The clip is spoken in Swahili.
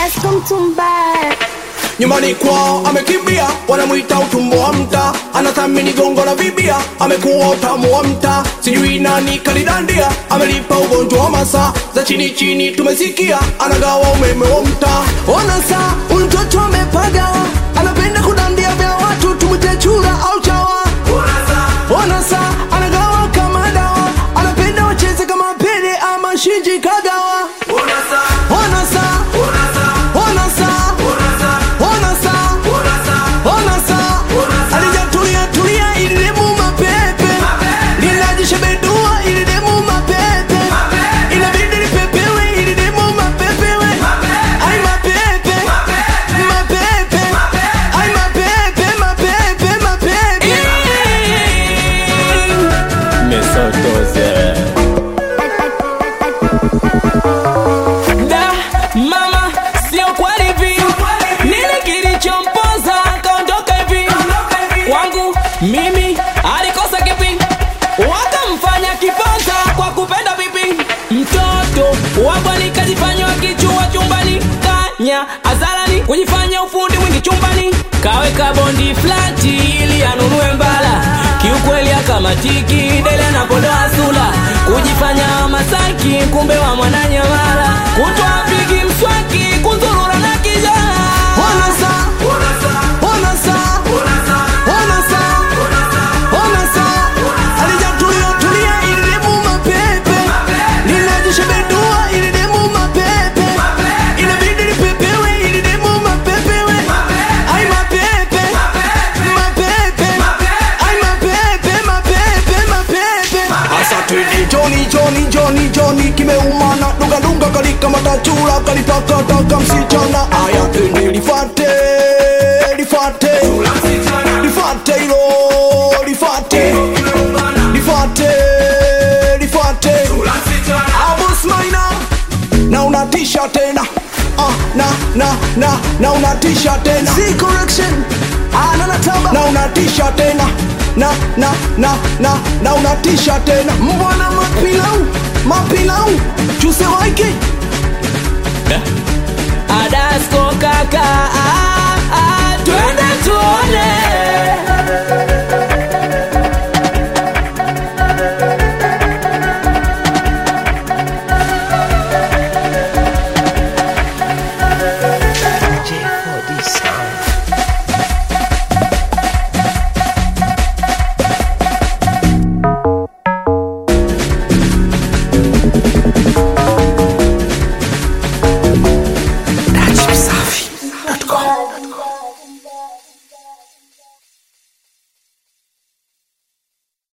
Adasko Mtumbaya. nyumbani kwao amekimbia, wanamwita utumbo wa mta, anathamini gongo la vibia, amekuwa utamu wa mta, sijui nani kalidandia, amelipa ugonjwa wa masaa za chini chini, tumesikia anagawa umeme wa mta. Ona saa huyu mtoto amepagawa, anapenda kudandia vya watu, tumwite chura au chawa. Ona saa anagawa kama dawa, anapenda wacheze kama Pele ama Shinji Kagawa. Ona saa, ona saa, ona saa ona saa alijatulia tulia ili demu mapepe linajishebedua ili demu mapepe inabidi lipepewe ili demu mapepewe ai mapepe mapepe ai mapepe mapepe mapepe Mesotoze. Da, mama, sio kweli hivi. Nini kilichompoza akaondoka hivi? Kwangu mimi alikosa kipi? Wakamfanya kiponza kwa kupenda vipi? Mtoto wa bwani kajifanya wakichua chumbani, kanya azarani kujifanya ufundi mwingi chumbani, kaweka bondi flati ili anunue mbala. Kiukweli akamatiki dele anapodoa sula, kujifanya Masaki kumbe wa mwananyamala, kutwa pigi mswaki kuzurura na kijana ona saa ona saa ona saa ona saa alijatulia tulia ili demu mapepe linajishebedua ili demu mapepe inabidi lipepewe ili demu mapepewe ai mapepe mapepe ai mapepe mapepe mapepe asa twende joni joni joni joni kimeumana dunga dunga kalika matachura kalitakataka msichana aya twende lifate lifate lifate ilo lifate lifate lifate abusmaina na unatisha tena ah, na na na na unatisha tena Z correction ana natamba na unatisha tena na na na na na unatisha tena mbwana mapilau mapilau chuse waiki Adasko kaka ah.